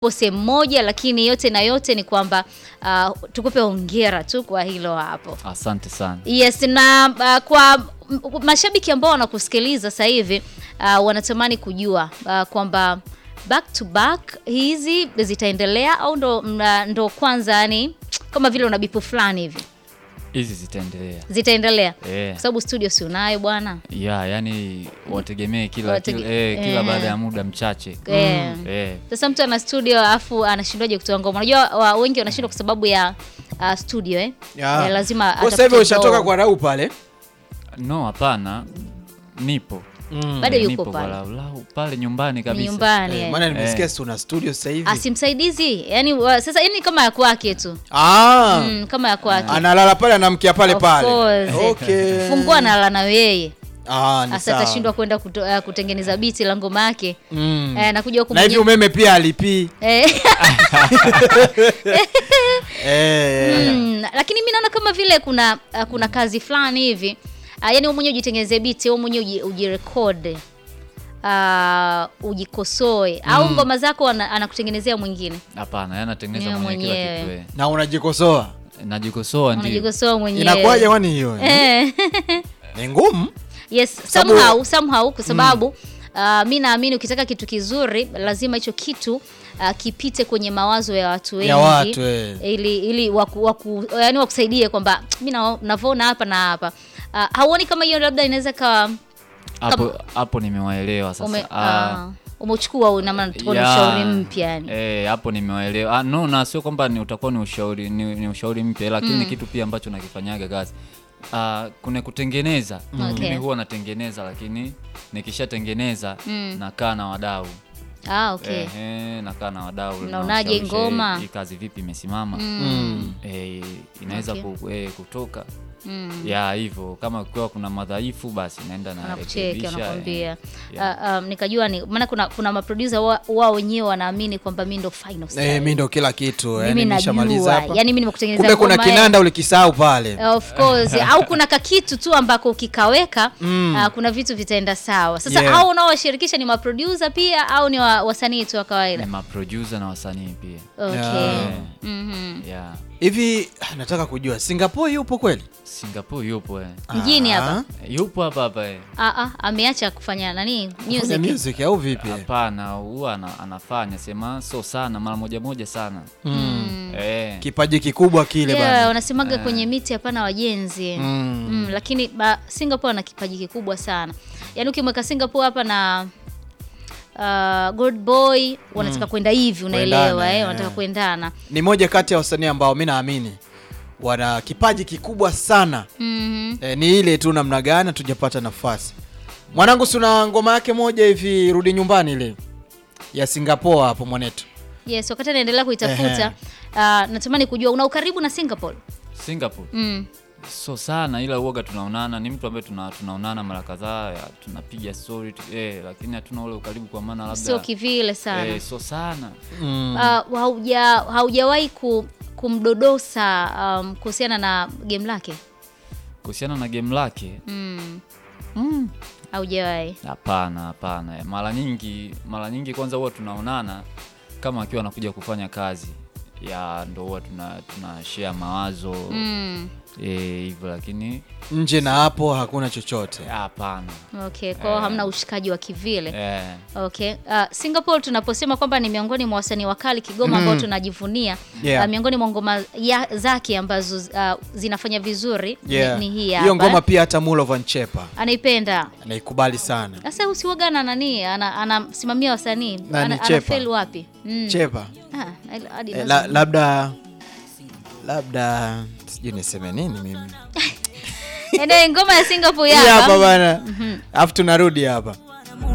sehemu moja, lakini yote na yote ni kwamba uh, tukupe hongera tu kwa hilo hapo. Asante sana. Yes, na uh, kwa m- mashabiki ambao wanakusikiliza sasa hivi uh, wanatamani kujua uh, kwamba back to back hizi zitaendelea au ndo, mna- ndo kwanza yani kama vile una bipu fulani hivi Hizi zitaendelea. zitaendelea Eh. kwa sababu studio si unayo bwana Ya, yani wategemee kila Watege- kila, eh, kila eh. baada ya muda mchache. Eh. Eh. Sasa mtu ana studio alafu anashindwaje kutoa ngoma? Unajua wa- wengi wanashindwa kwa sababu ya uh, studio eh? Ya. Eh, lazima Kwa sasa hivi atafute ushatoka doo. kwa Rau pale. No, hapana. Nipo. bado Eh, yuko nipo pale walau pale nyumbani Ni kabisa. nyumbani Eh, eh. maana nimesikia Eh. si una studio sasa hivi. asimsaidizi yani wa, sasa yani kama ya kwake tu Ah. mm, kama ya kwake Analala pale anamkia pale Of pale. course. Okay. fungua analala na yeye Ah, ni hasa sawa. atashindwa kwenda kuto, uh, kutengeneza biti la ngoma yake Mm. eh, nakuja huku Na hivi mwenyewe- umeme pia alipii. eh, Eh. mm, lakini mi naona kama vile kuna uh, kuna kazi fulani hivi uh, yani wewe mwenyewe ujitengeneze biti wewe mwenyewe uji- ujirekod uh, ujikosoe au ngoma zako ana- anakutengenezea mwingine Hapana, yana tengeneza Yeye mwenyewe kila mwenyewe. kitu. eh. Na unajikosoa. Najikosoa ndio. unajikosoa mwenyewe Inakuwaje kwani hiyo? eh. Ni ngumu. yes Sababu- somehow somehow kwa sababu uh, mi naamini ukitaka kitu kizuri lazima hicho kitu uh, kipite kwenye mawazo ya watu wengi Ya watu, eh. ili ili waku, waku, yani wakusaidie kwamba mi na- navyoona hapa na hapa uh, hauoni kama hiyo labda inaweza kawa Hapo hapo nimewaelewa sasa. ume, Ah, uh, umechukua una maana tuko na ya, ushauri mpya yani Eh, hapo nimewaelewa. Ah, no, na sio kwamba ni utakuwa ni ushauri ni, ni ushauri mpya lakini ni kitu pia ambacho nakifanyaga kazi. Ah, kuna kutengeneza. Okay. Mimi huwa natengeneza lakini nikishatengeneza nakaa na wadau. ah, okay Ehe, nakaa na wadau. Mnaonaje nawashawishi, ngoma? eh, Hii kazi vipi imesimama? Mm. Eh, inaweza Okay. ku, eh, kutoka. Mm. Ya hivyo kama kukiwa kuna madhaifu basi naenda na wanakucheki rekebisha, wanakwambia eh. Ah, um, nikajua ni maana kuna kuna maproducer wa- wao wenyewe wanaamini kwamba mi ndo final Eh, style. mimi ndo kila kitu. mimi Yaani nishamaliza najua hapa. yani mimi nimekutengeneza Kumbe kuna ngoma ya- kinanda ulikisahau pale. of course au kuna kakitu tu ambako ukikaweka ah, kuna vitu vitaenda sawa sasa Yeah. au unaowashirikisha ni maproducer pia au ni wa, wasanii tu wa kawaida Ni maproducer na wasanii pia. okay Yeah. Mhm. Yeah. Hivi ah, nataka kujua Singapore yupo kweli? Singapore yupo eh. mjini Ah, hapa Yupo hapa hapa eh. ah, ah, ameacha kufanya nani Kufanya music music au vipi? Hapana, huwa ana, anafanya sema so sana mara moja moja sana. Mm. Eh. Kipaji kikubwa kile yeah, bana. wanasemaga kwenye miti hapana wajenzi Mm. mm, lakini ba, Singapore ana kipaji kikubwa sana yaani ukimweka Singapore hapa na uh, Gold Boy wanataka kwenda hivi unaelewa Kuendana, eh, eh. wanataka kuendana Ni moja kati ya wasanii ambao mi naamini wana kipaji kikubwa sana. Mhm. E, ni ile tu namna gani hatujapata nafasi. Mwanangu, si una ngoma yake moja hivi, rudi nyumbani ile ya Singapore hapo mwanetu. Yes, wakati anaendelea kuitafuta uh, natamani kujua una ukaribu na Singapore Singapore. mm. So sana ila uoga tunaonana, ni mtu ambaye tuna, tunaonana mara kadhaa, ya, tunapiga story tu, eh, lakini hatuna ule ukaribu kwa maana labda sio kivile sana eh, so sana. Mm. uh, hauja haujawahi ku, kumdodosa um, kuhusiana na game lake Kuhusiana na game lake, mm. mm, haujawahi hapana hapana. Mara nyingi mara nyingi kwanza huwa tunaonana kama akiwa anakuja kufanya kazi ya ndo huwa tuna, tuna share mawazo mm. eh, hivyo lakini Nje na hapo hakuna chochote. hapana. okay kwao hamna ushikaji wa kivile Eh, Okay. Uh, Singapore tunaposema kwamba ni miongoni mwa wasanii wakali Kigoma ambao tunajivunia Yeah. uh, miongoni mwa ngoma ya- zake ambazo uh, zinafanya vizuri Yeah. ni, ni hii Hiyo hapa. ngoma pia hata Mulo Van Chepa anaipenda anaikubali sana. sasa usiwaga na nani ana- anasimamia wasanii Nani, ana, Chepa? anafeli wapi mm. Chepa. Ah, hadi E, lazima- la, labda labda sijui niseme nini mimi. Ende, ngoma ya Singapore Hii hapa hapa bana. Alafu tunarudi hapa.